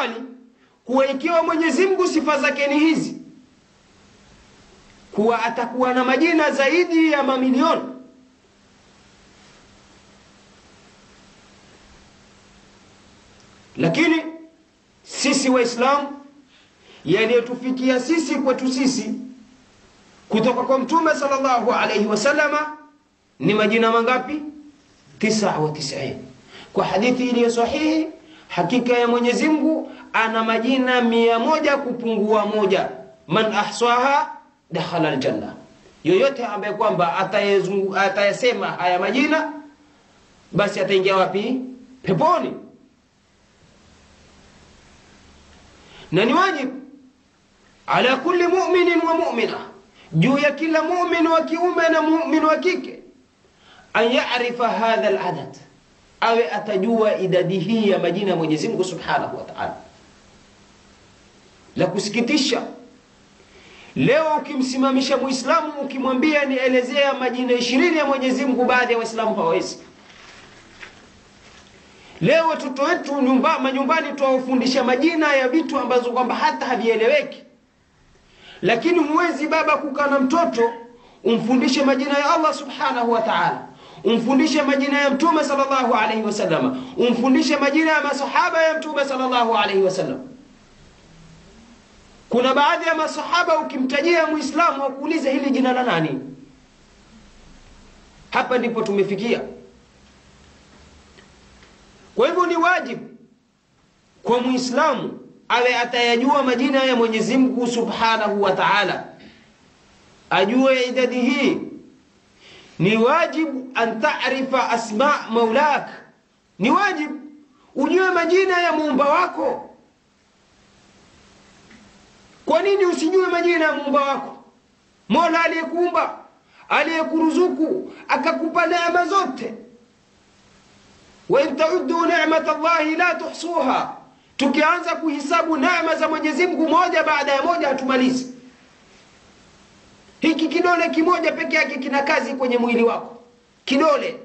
awali kuwa ikiwa Mwenyezi Mungu sifa zake ni hizi, kuwa atakuwa na majina zaidi ya mamilioni. Lakini sisi Waislamu, yaliyotufikia sisi kwetu sisi kutoka kwa Mtume sallallahu alayhi wasallama ni majina mangapi? tisa wa tisini. Kwa hadithi iliyo sahihi, hakika ya Mwenyezi Mungu ana majina mia moja kupungua moja. Man ahsaha dakhala aljanna, yoyote ambaye kwamba atayasema haya majina basi ataingia wapi? Peponi. Na ni wajibu ala kulli mu'minin wa mu'mina, juu ya kila mu'min wa kiume na mu'min wa kike an yarifa hadha aladad, awe atajua idadi hii ya majina ya Mwenyezi Mungu Subhanahu wa Ta'ala. La kusikitisha leo, ukimsimamisha Muislamu ukimwambia nielezea majina ishirini ya Mwenyezi Mungu, baadhi ya Waislamu hawawezi. Leo watoto wetu nyumba, manyumbani tuwafundisha majina ya vitu ambazo kwamba hata havieleweki, lakini huwezi baba kukaa na mtoto umfundishe majina ya Allah Subhanahu wa Ta'ala umfundishe majina ya mtume sallallahu alaihi wasallam, umfundishe majina ya masahaba ya mtume sallallahu alaihi wasallam. Kuna baadhi ya masahaba ukimtajia muislamu wakuuliza hili jina la nani? Hapa ndipo tumefikia. Kwa hivyo ni wajibu kwa muislamu awe atayajua majina ya Mwenyezi Mungu subhanahu wa ta'ala, ajue idadi hii ni wajibu an taarifa asma maulak, ni wajibu ujue majina ya muumba wako. Kwa nini usijue majina ya muumba wako? Mola aliyekuumba, aliyekuruzuku, akakupa neema zote. wa in tauddu ni'mat Allahi la tuhsuha, tukianza kuhisabu neema za Mwenyezi Mungu moja baada ya moja hatumalizi. Hiki kidole kimoja peke yake kina kazi kwenye mwili wako, kidole.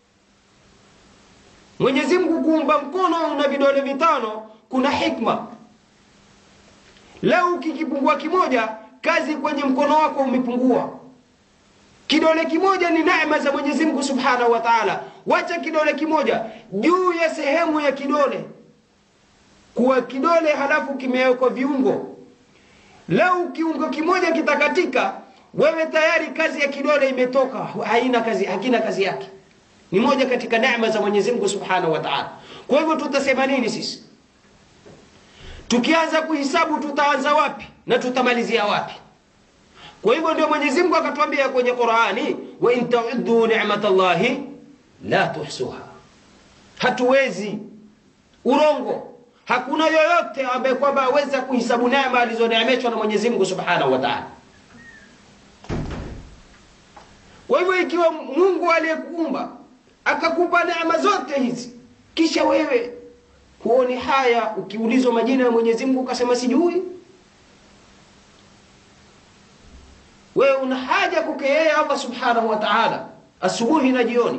Mwenyezi Mungu kuumba mkono una vidole vitano, kuna hikma. Leo ukikipungua kimoja, kazi kwenye mkono wako umepungua. Kidole kimoja ni neema za Mwenyezi Mungu Subhanahu wa Ta'ala. Wacha kidole kimoja juu ya sehemu ya kidole, kuwa kidole halafu kimewekwa viungo. Leo kiungo kimoja kitakatika wewe tayari kazi ya kidole imetoka, haina kazi, hakina kazi yake. Ni moja katika neema za Mwenyezi Mungu Subhanahu wa Ta'ala. Kwa hivyo tutasema nini sisi? Tukianza kuhisabu tutaanza wapi na tutamalizia wapi? Kwa hivyo ndio Mwenyezi Mungu akatuambia kwenye Qur'ani, wa in ta'uddu ni'matallahi la tuhsuha. Hatuwezi urongo. Hakuna yoyote ambaye kwamba aweza kuhisabu neema alizoneemeshwa na Mwenyezi Mungu Subhanahu wa Ta'ala. Kwa hivyo ikiwa Mungu aliyekuumba akakupa neema zote hizi, kisha wewe huoni haya ukiulizwa majina ya Mwenyezi Mungu ukasema sijui, wewe una haja kwake yeye Allah Subhanahu wa Ta'ala asubuhi na jioni.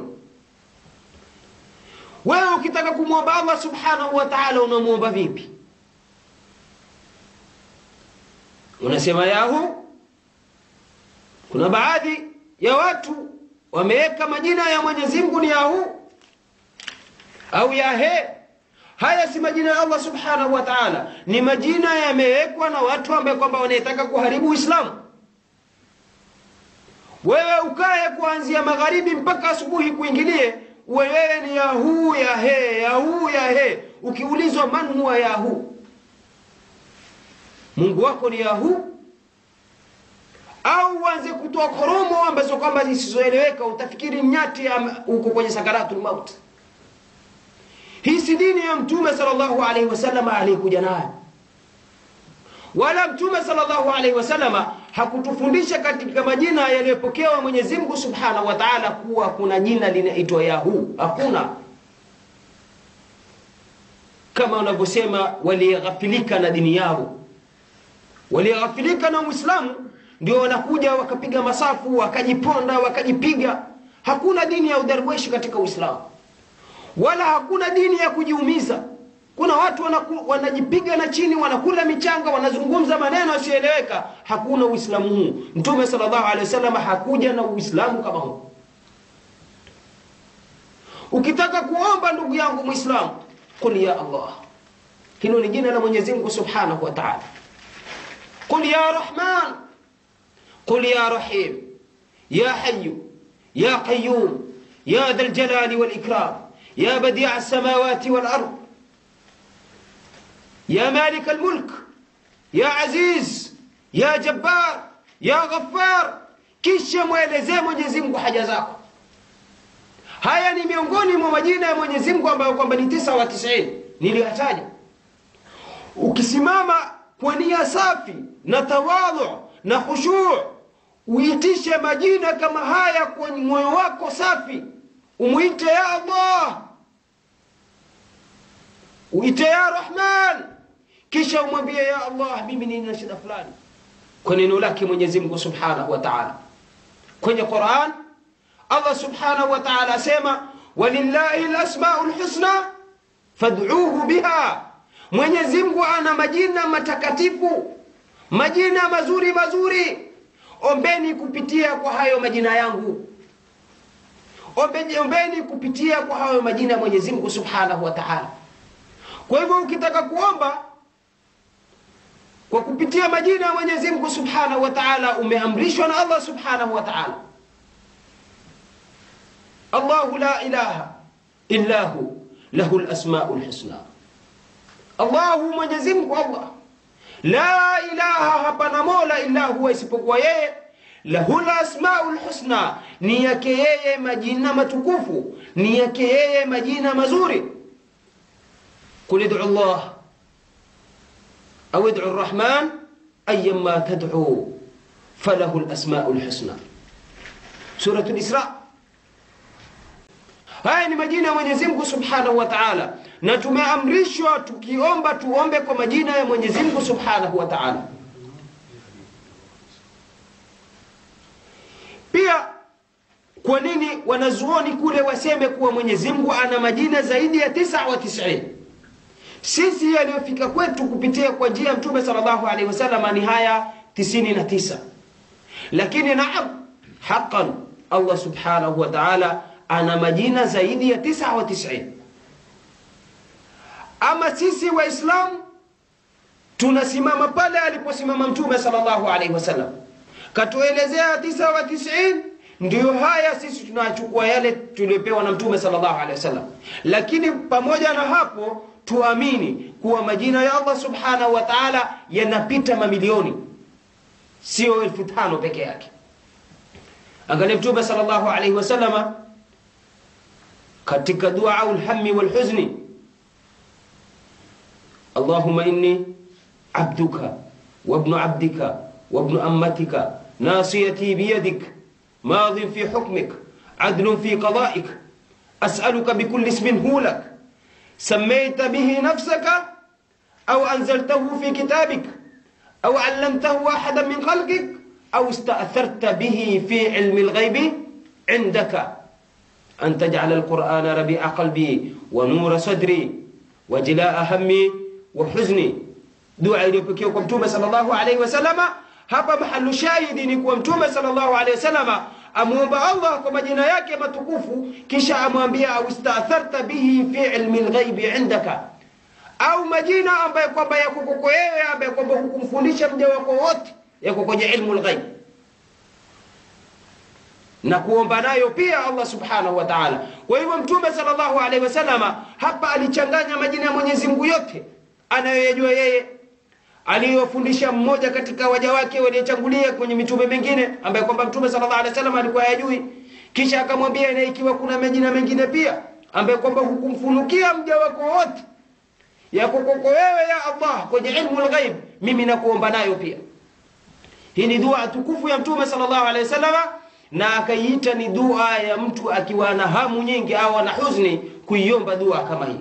Wewe ukitaka kumwomba Allah Subhanahu wa Ta'ala unamwomba vipi? Unasema yahu. Kuna baadhi ya watu wameweka majina ya Mwenyezi Mungu ni yahu au yahe. Haya si majina ya Allah Subhanahu wa Ta'ala, ni majina yamewekwa na watu ambao kwamba wanataka kuharibu Uislamu. Wewe ukae kuanzia magharibi mpaka asubuhi kuingilie, wewe ni yahu yahe, yahu yahe. Ukiulizwa man huwa yahu, Mungu wako ni yahu au uanze kutoa koromo ambazo kwamba zisizoeleweka, utafikiri nyati uko kwenye sakaratul maut. Hii si dini ya Mtume sallallahu alaihi wasallam aliyekuja nayo, wala Mtume sallallahu alaihi wasallam hakutufundisha katika majina yaliyopokewa Mwenyezi Mungu subhanahu wa taala kuwa kuna jina linaitwa Yahu. Hakuna, kama wanavyosema waliyeghafilika na dini yao, waliyeghafilika na Uislamu ndio wanakuja wakapiga masafu wakajiponda wakajipiga. Hakuna dini ya udarweshi katika Uislamu, wala hakuna dini ya kujiumiza. kuna watu wanaku, wanajipiga na chini wanakula michanga wanazungumza maneno yasiyoeleweka hakuna uislamu huu mtume sallallahu alaihi wasallam hakuja na uislamu kama huu ukitaka kuomba ndugu yangu muislamu qul ya allah hilo ni jina la mwenyezi mungu subhanahu wa taala qul ya rahman qul ya rahim ya hayu ya qayum ya dha ljalali walikram ya badia alsamawati walard يا مالك الملك يا عزيز يا جبار يا غفار kisha mwelezee mwenyezi mungu haja zako haya ni miongoni mwa majina ya mwenyezi mungu ambayo kwamba ni tisa wa tisini niliyataja ukisimama kwa nia safi na tawadhu na khushuu uitishe majina kama haya kwa moyo wako safi umwite ya allah uite ya rahman kisha umwambie ya allah mimi nina shida fulani kwa neno lake mwenyezi mungu subhanahu wa taala kwenye quran allah subhanahu wa taala asema walillahi lasmau lhusna fad'uhu biha mwenyezi mungu ana majina matakatifu majina mazuri mazuri ombeni kupitia kwa hayo majina yangu ombeni, ombeni kupitia kwa hayo majina ya mwenyezi mungu subhanahu wa taala kwa hivyo ukitaka kuomba kwa kupitia majina ya mwenyezi mungu subhanahu wa taala umeamrishwa na allah subhanahu wa taala allahu la ilaha illa hu lahu lasmau lhusna allahu mwenyezi mungu allah la ilaha hapana mola illa huwa isipokuwa yeye lahu lasmau lhusna ni yake yeye majina matukufu ni yake yeye majina mazuri قل ادعوا الله أو ادعوا الرحمن أيما تدعوا فله الأسماء الحسنى سورة الإسراء haya ni majina ya mwenyezi mungu subhanahu wa taala na tumeamrishwa tukiomba tuombe kwa majina ya mwenyezi mungu subhanahu wa taala pia kwa nini wanazuoni kule waseme kuwa mwenyezi mungu ana majina zaidi ya tisa wa tisini sisi yaliyofika kwetu kupitia kwa njia ya mtume sallallahu alaihi wasallam ni haya tisini na tisa lakini naam haqan allah subhanahu wa taala ana majina zaidi ya tisa wa tisini ama sisi waislamu tunasimama pale aliposimama mtume sallallahu alaihi wasallam katuelezea tisa wa tisini ndiyo haya sisi tunachukua yale tuliopewa na mtume sallallahu alaihi wasallam lakini pamoja na hapo tuamini kuwa majina ya allah subhanahu wa taala yanapita mamilioni sio elfu tano peke yake angalia mtume sallallahu alaihi wasallama katika duau lhami walhuzni allahuma inni abduka wabnu abdika wabnu ammatika nasiyati biyadik ماض في حكمك عدل في قضائك أسألك بكل اسم هو لك سميت به نفسك أو أنزلته في كتابك أو علمته أحدا من خلقك أو استأثرت به في علم الغيب عندك أن تجعل القرآن ربيع قلبي ونور صدري وجلاء همي وحزني دعاء iliyopokea mtume sallallahu alaihi wasallama hapa mahalu shahidi ni kuwa mtume sallallahu alaihi wasallama amwomba allah kwa majina yake matukufu kisha amwambia au istatharta bihi fi ilmi lghaibi indaka au majina ambayo kwamba yako kwako wewe ambaye kwamba hukumfundisha mja wako wote yako kwenye ilmu lghaib na kuomba nayo pia allah subhanahu wa taala kwa hivyo mtume sallallahu alaihi wasallama hapa alichanganya majina ya mwenyezi mungu yote anayoyajua yeye aliyofundisha mmoja katika waja wake waliochangulia kwenye mitume mengine ambaye kwamba mtume sallallahu alaihi wasallam alikuwa hayajui kisha akamwambia na ikiwa kuna majina mengine pia ambaye kwamba hukumfunukia mja wako wote yako kwako wewe ya allah kwenye ilmu lghaib mimi nakuomba nayo pia hii ni dua tukufu ya mtume sallallahu alaihi wasallam na akaiita ni dua ya mtu akiwa na hamu nyingi au ana huzni kuiomba dua kama hii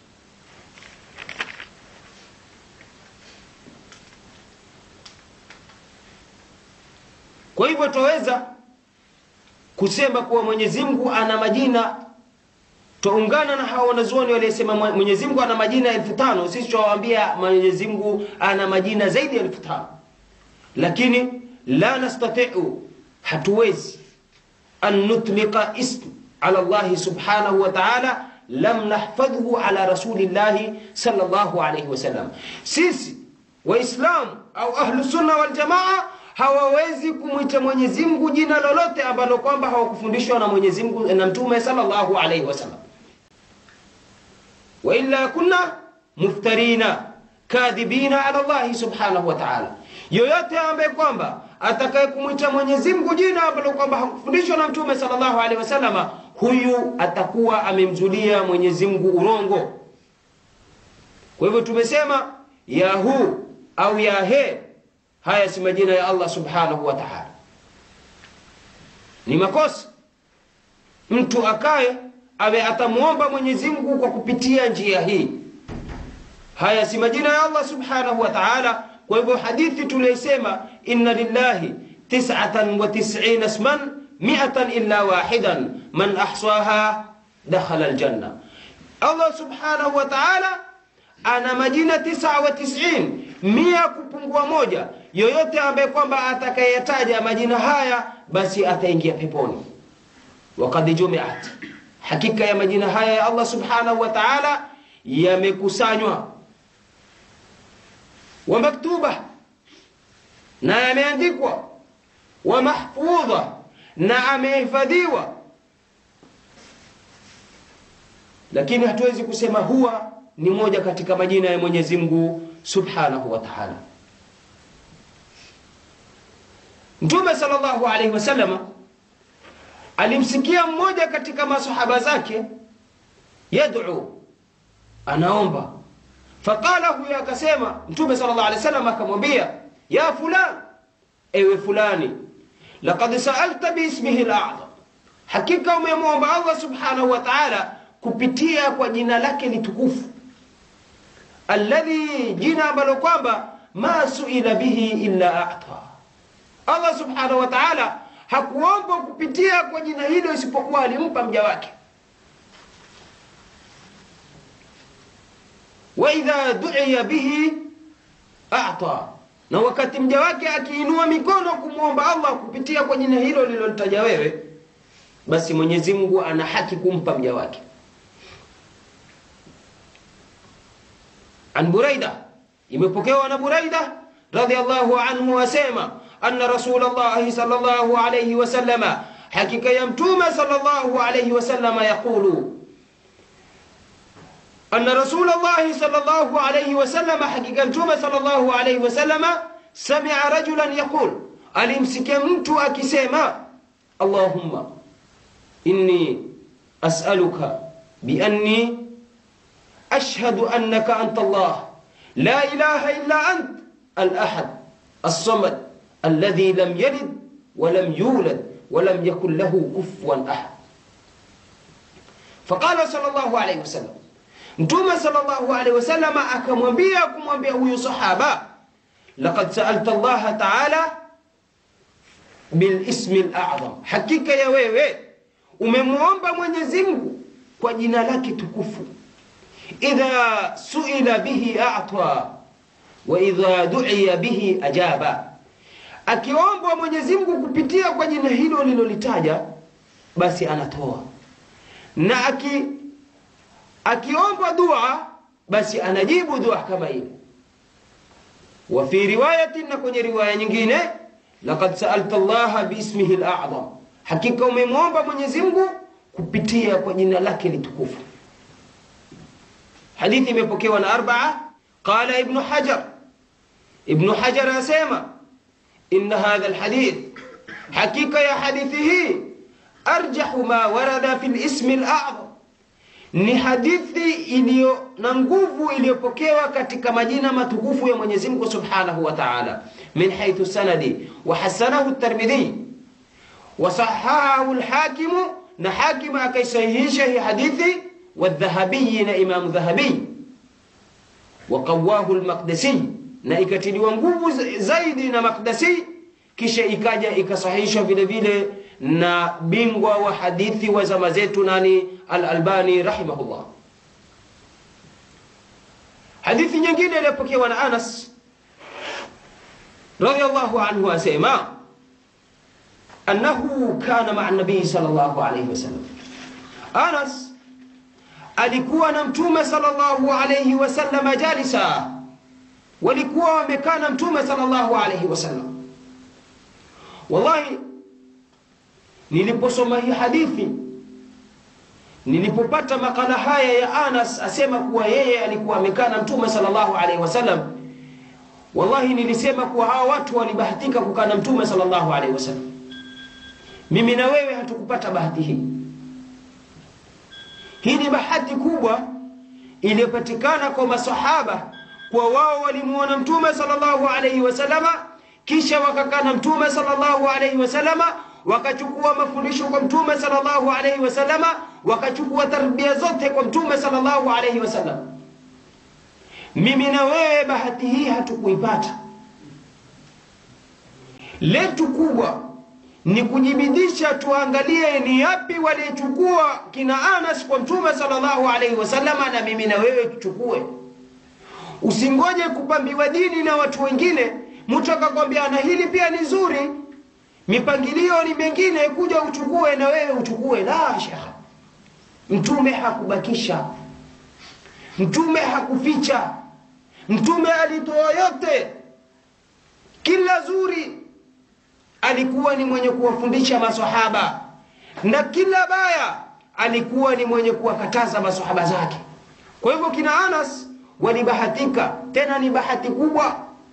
kwa hivyo twaweza kusema kuwa mwenyezi mungu ana majina twaungana na hawa wanazuoni waliosema Mwenyezi Mungu ana majina elfu tano sisi twawaambia Mwenyezi Mungu ana majina zaidi ya elfu tano lakini la nastatiu hatuwezi an nutliqa ism ala Allahi subhanahu wa ta'ala lam nahfadhhu ala rasulillahi sallallahu alayhi wasallam sisi waislamu au ahlu sunna wal jamaa hawawezi kumwita Mwenyezi Mungu jina lolote ambalo kwamba hawakufundishwa na Mwenyezi Mungu na Mtume sallallahu alayhi wasallam wa illa kunna muftarina kadhibina ala Allah subhanahu wa ta'ala yoyote ambaye kwamba atakaye kumwita Mwenyezi Mungu jina ambalo kwamba hakufundishwa na Mtume sallallahu alaihi wasallam huyu atakuwa amemzulia Mwenyezi Mungu urongo kwa hivyo tumesema yahu au yahe haya si majina ya Allah subhanahu wa ta'ala ni makosa mtu akaye awe atamuomba Mwenyezi Mungu kwa kupitia njia hii haya si majina ya Allah subhanahu wa ta'ala kwa hivyo hadithi tuliosema inna lillahi tis'atan wa tis'ina isman mi'atan illa wahidan man ahsaha dakhala aljanna Allah subhanahu wa ta'ala ana majina tisa wa tis'in mia kupungua moja yoyote ambaye kwamba atakayetaja majina haya basi ataingia peponi waqad jumi'at hakika ya majina haya ya Allah subhanahu wa ta'ala yamekusanywa wa maktuba na yameandikwa wa mahfudha na amehifadhiwa lakini hatuwezi kusema huwa ni moja katika majina ya Mwenyezi Mungu Subhanahu wa Ta'ala Mtume sallallahu alaihi wasallam alimsikia mmoja katika masahaba zake yad'u anaomba faqala huyo akasema Mtume sallallahu alaihi wasallam akamwambia ya fulan ewe fulani laqad sa'alta biismihi al-a'zam hakika umemwomba Allah subhanahu wa ta'ala kupitia kwa jina lake litukufu alladhi jina ambalo kwamba ma suila bihi illa a'ta Allah subhanahu wa ta'ala hakuomba kupitia kwa jina hilo isipokuwa alimpa mja wake wa idha du'iya bihi a'ta na wakati mja wake akiinua mikono kumwomba Allah kupitia kwa jina hilo lilolitaja wewe basi Mwenyezi Mungu ana haki kumpa mja wake an Buraida imepokewa na Buraida radhiallahu anhu asema anna Rasulullah sallallahu alayhi wasallama hakika ya mtume sallallahu alayhi wasallama yaqulu أن رسول الله صلى الله عليه وسلم حقيقة متومة صلى الله عليه وسلم سمع رجلا يقول ألمسك مت أكسيما اللهم إني أسألك بأني أشهد أنك أنت الله لا إله إلا أنت الأحد الصمد الذي لم يلد ولم يولد ولم يكن له كفوا أحد فقال صلى الله عليه وسلم Mtume sallallahu alaihi wasallam akamwambia kumwambia huyu sahaba laqad sa'alta Allah ta'ala bil ismi al-a'zam hakika ya wewe umemwomba Mwenyezi Mungu kwa jina lake tukufu idha suila bihi a'ta wa idha du'iya bihi ajaba akiomba Mwenyezi Mungu kupitia kwa jina hilo lilolitaja basi anatoa na aki akiomba dua basi anajibu dua kama ile wa fi riwayatin na kwenye riwaya nyingine laqad sa'alta Allah biismihi al-a'zam hakika umemwomba Mwenyezi Mungu kupitia kwa jina lake litukufu hadithi imepokewa na arba'a qala ibn hajar ibn hajar asema inna hadha al-hadith hakika ya hadithi hii arjahu ma warada fi al-ismi al-a'zam ni hadithi iliyo na nguvu iliyopokewa katika majina matukufu ya Mwenyezi Mungu Subhanahu wa Ta'ala min haythu sanadi wa hasanahu at-Tirmidhi wa sahahahu al-Hakim na Hakim akaisahihisha hii hadithi wa Dhahabi na Imam Dhahabi wa qawahu al-Maqdisi na ikatiliwa nguvu zaidi na Maqdisi kisha ikaja ikasahihishwa vile vile na bingwa wa hadithi wa zama zetu nani Al-Albani rahimahullah. Hadithi nyingine iliyopokewa na Anas radiyallahu anhu asema annahu kana maa nabii sallallahu alayhi wasallam. Anas alikuwa na mtume sallallahu alayhi wasallam jalisa, walikuwa wamekaa na mtume sallallahu alayhi wasallam. Wallahi, niliposoma hii hadithi, nilipopata makala haya ya Anas asema kuwa yeye alikuwa amekaa na mtume sallallahu alayhi wasallam, wallahi nilisema kuwa hawa watu walibahatika kukaa na mtume sallallahu alayhi wasallam. Mimi na wewe hatukupata bahati hii. Hii ni bahati kubwa iliyopatikana kwa masahaba, kwa wao walimuona mtume sallallahu alayhi wasallama, kisha wakakaa na mtume sallallahu alayhi wasallama, wakachukua mafundisho kwa mtume sallallahu alayhi wasallama, wakachukua tarbia zote kwa mtume sallallahu alayhi wasallam. Mimi na wewe bahati hii hatukuipata. Letu kubwa ni kujibidisha tuangalie ni yapi waliyechukua kina Anas kwa mtume sallallahu alaihi wasallama, na mimi na wewe tuchukue. Usingoje kupambiwa dini na watu wengine, mtu akakwambia na hili pia ni zuri, mipangilio ni mengine, kuja uchukue na wewe uchukue. La shekha, mtume hakubakisha, mtume hakuficha, mtume alitoa yote, kila zuri alikuwa ni mwenye kuwafundisha masahaba na kila baya alikuwa ni mwenye kuwakataza masahaba zake. Kwa hivyo kina Anas walibahatika, tena ni bahati kubwa.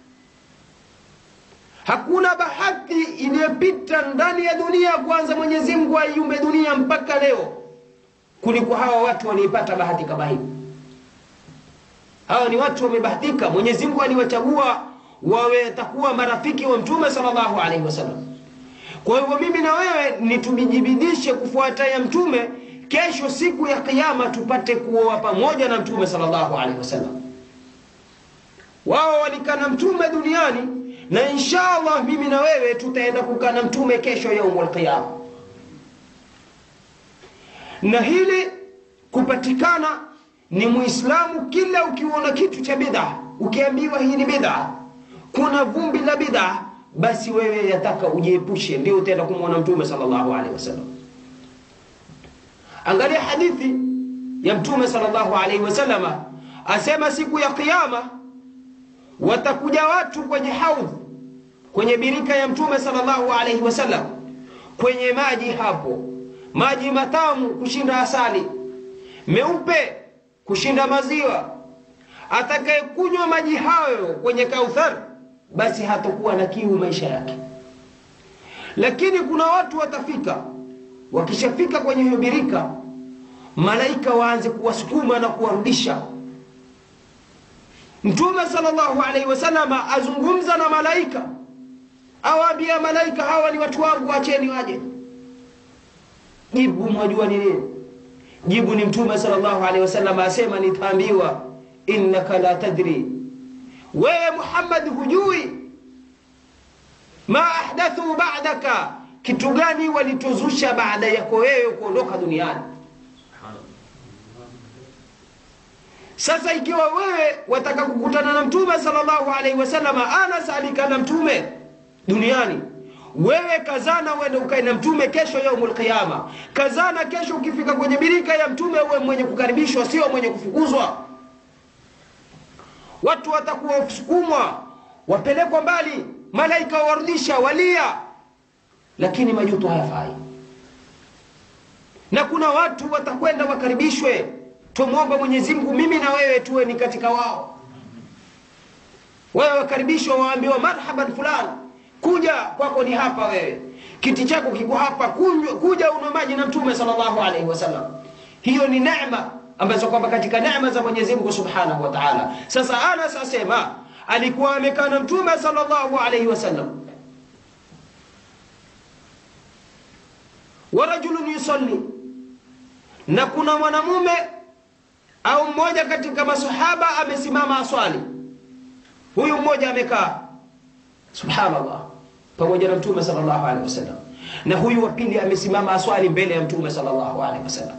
Hakuna bahati iliyopita ndani ya dunia kwanza Mwenyezi Mungu aiumbe dunia mpaka leo kuliko hawa watu waliipata bahati kama hii. Hawa ni watu wamebahatika, Mwenyezi Mungu aliwachagua wawe takuwa marafiki wa mtume sallallahu alaihi wasallam. Kwa hivyo mimi na wewe ni tumijibidishe kufuata ya mtume, kesho siku ya kiyama tupate kuoa pamoja na mtume sallallahu alaihi wasallam. Wao walikaa na mtume duniani na insha Allah mimi na wewe tutaenda kukaa na mtume kesho yaumul qiyama. Na hili kupatikana ni Muislamu, kila ukiona kitu cha bid'a, ukiambiwa hii ni bid'a kuna vumbi la bid'a, basi wewe yataka ujiepushe, ndio utaenda kumwona mtume sallallahu alaihi wasallam. Angalia hadithi ya mtume sallallahu alaihi wasallama, asema siku ya Kiyama watakuja watu kwenye haudh, kwenye birika ya mtume sallallahu alaihi wasallam, kwenye maji hapo, maji matamu kushinda asali, meupe kushinda maziwa. Atakayekunywa maji hayo kwenye Kauthar basi hatakuwa na kiu maisha yake. Lakini kuna watu watafika, wakishafika kwenye hiyo birika, malaika waanze kuwasukuma na kuwarudisha. Mtume sallallahu alaihi wasallam azungumza na malaika, awaambia malaika, hawa ni watu wangu, acheni waje. Jibu mwajua ni nini? Jibu ni Mtume sallallahu alaihi wasallam asema, nitaambiwa innaka la tadri wewe Muhammad hujui ma ahdathu ba'daka, kitu gani walituzusha baada yako wewe kuondoka duniani. Sasa ikiwa wewe wataka kukutana na mtume sallallahu alaihi wasallam, Anas alikaa na mtume duniani, wewe kazana uende ukae na mtume kesho yaumul qiyama. Kazana kesho ukifika kwenye birika ya mtume uwe mwenye kukaribishwa, sio mwenye kufukuzwa. Watu watakuwa wasukumwa wapelekwa mbali, malaika warudisha walia, lakini majuto hayafai. Na kuna watu watakwenda wakaribishwe. Tumwomba Mwenyezi Mungu mimi na wewe tuwe ni katika wao. Wewe wakaribishwa, waambiwa marhaban fulani, kuja kwako ni hapa, wewe kiti chako kiko hapa, kuja unywe maji na Mtume sallallahu alaihi wasallam. Hiyo ni neema ambazo kwamba katika neema za Mwenyezi Mungu Subhanahu wa Ta'ala. Sasa Anas asema alikuwa amekaa na Mtume sallallahu alayhi wasallam, wa rajulun yusalli, na kuna mwanamume au mmoja katika masahaba amesimama aswali. Huyu mmoja amekaa, subhanallah, pamoja na Mtume sallallahu alayhi wasallam. na huyu wa pili amesimama aswali mbele ya mtume sallallahu alaihi wasallam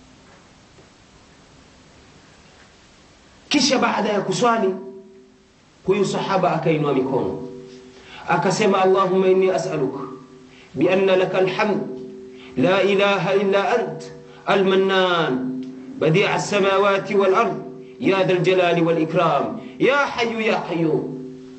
kisha baada ya kuswali huyu sahaba akainua mikono akasema allahumma inni as'aluka bianna laka alhamd la ilaha illa ant almannan badi'a as-samawati wal ard ya dhal jalali wal ikram ya hayyu ya qayyum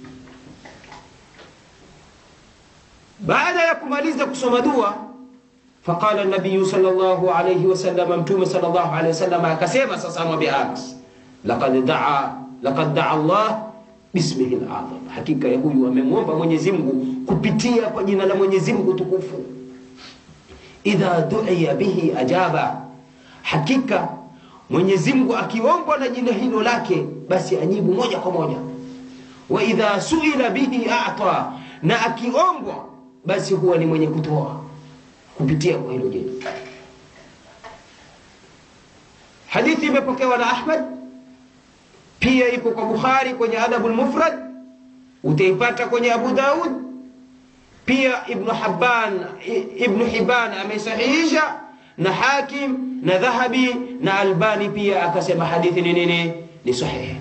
baada ya kumaliza kusoma dua faqala an-nabiy sallallahu alayhi wasallam mtume sallallahu alayhi wasallam akasema sasa amwambia Anas laqad daa laqad daa Allah bismihi al-azam hakika ya huyu amemwomba Mwenyezi Mungu kupitia kwa jina la Mwenyezi Mungu tukufu idha du'iya bihi ajaba hakika Mwenyezi Mungu akiombwa na jina hilo lake basi ajibu moja kwa moja wa idha suila bihi a'ta na akiombwa basi huwa ni mwenye kutoa kupitia kwa hilo jina hadithi imepokewa na Ahmad pia ipo kwa Bukhari kwenye Adabul Mufrad utaipata kwenye Abu Daud pia Ibn Hibban Ibn Hibban amesahihisha na Hakim na Dhahabi na Albani pia akasema hadithi ni nini ni sahihi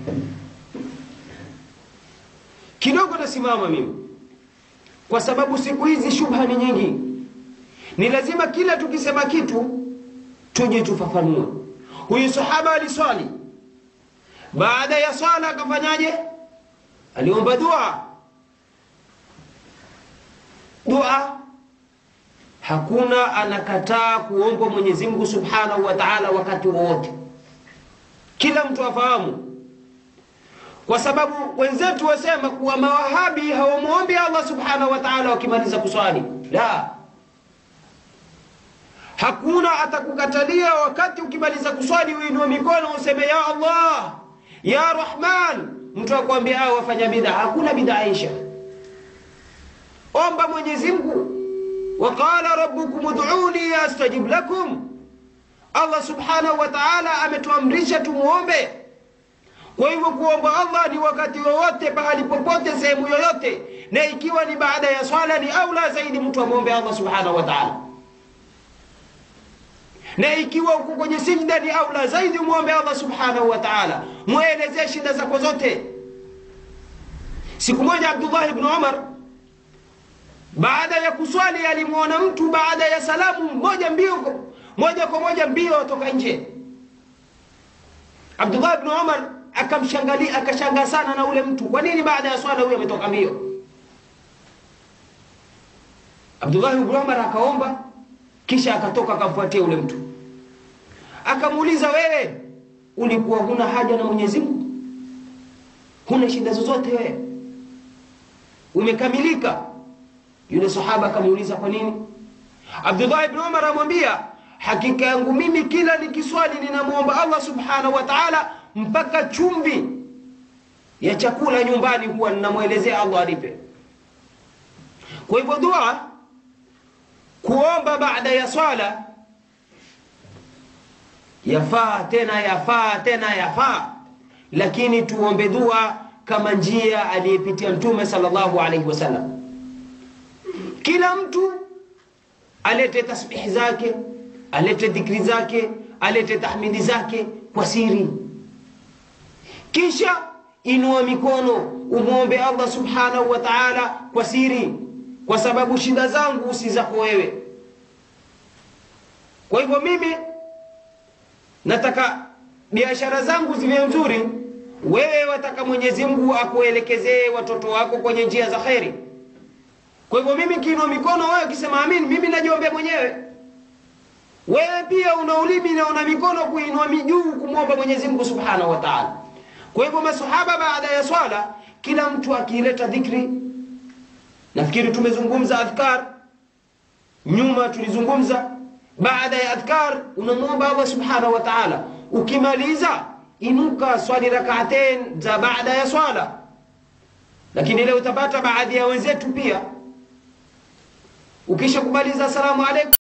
kidogo nasimama mimi kwa sababu siku hizi shubha ni nyingi ni lazima kila tukisema kitu tuje tufafanue huyu sahaba aliswali baada ya swala akafanyaje aliomba dua dua hakuna anakataa kuomba Mwenyezi Mungu Subhanahu wa Ta'ala wakati wowote kila mtu afahamu kwa sababu wenzetu wasema kuwa mawahabi hawamwombi Allah Subhanahu wa Ta'ala wakimaliza kuswali la hakuna atakukatalia wakati ukimaliza kuswali uinue mikono useme ya Allah ya Rahman mtu akwambia hao wafanya bid'a hakuna bid'a isha omba Mwenyezi Mungu waqala rabbukum ud'uni astajib lakum Allah subhanahu wa ta'ala ametuamrisha tumuombe kwa hivyo kuomba Allah ni wakati wowote pahali popote sehemu yoyote na ikiwa ni baada ya swala ni aula zaidi mtu amwombe Allah subhanahu wa ta'ala na ikiwa uko kwenye sijda ni aula zaidi muombe Allah subhanahu wa ta'ala muelezee shida zako zote siku moja Abdullah ibn Umar baada ya kuswali alimwona mtu baada ya salamu moja mbio moja kwa moja mbio atoka nje Abdullah ibn Umar akamshangalia akashangaa sana na ule mtu kwa nini baada ya swala huyo ametoka mbio Abdullah ibn Umar akaomba kisha akatoka akamfuatia ule mtu akamuuliza wewe ulikuwa huna haja na Mwenyezi Mungu huna shida zozote wewe umekamilika yule sahaba akamuuliza kwa nini Abdullah ibn Umar amwambia hakika yangu mimi kila nikiswali ninamwomba Allah subhanahu wa ta'ala mpaka chumvi ya chakula nyumbani huwa ninamwelezea Allah alipe kwa hivyo dua kuomba baada ya swala yafaa tena yafaa tena yafaa lakini tuombe dua kama njia aliyepitia mtume sallallahu alaihi wasallam kila mtu alete tasbihi zake alete dhikri zake alete tahmidi zake kwa siri kisha inua mikono umwombe Allah subhanahu wa ta'ala kwa siri kwa sababu shida zangu si zako wewe kwa hivyo mimi nataka biashara zangu ziwe nzuri wewe wataka Mwenyezi Mungu akuelekezee watoto wako kwenye njia za kheri kwa hivyo mimi kiinua mikono wewe ukisema amin mimi najiombea mwenyewe wewe pia una ulimi na una mikono kuinua mijuu kumwomba Mwenyezi Mungu Subhanahu wa Ta'ala kwa hivyo masahaba baada ya swala kila mtu akileta dhikri nafikiri tumezungumza adhkar nyuma tulizungumza baada ya adhkar unamwomba Allah subhanahu wa ta'ala ukimaliza inuka swali rak'atain za baada ya swala lakini leo utapata baadhi ya wenzetu pia ukisha kumaliza salamu alaykum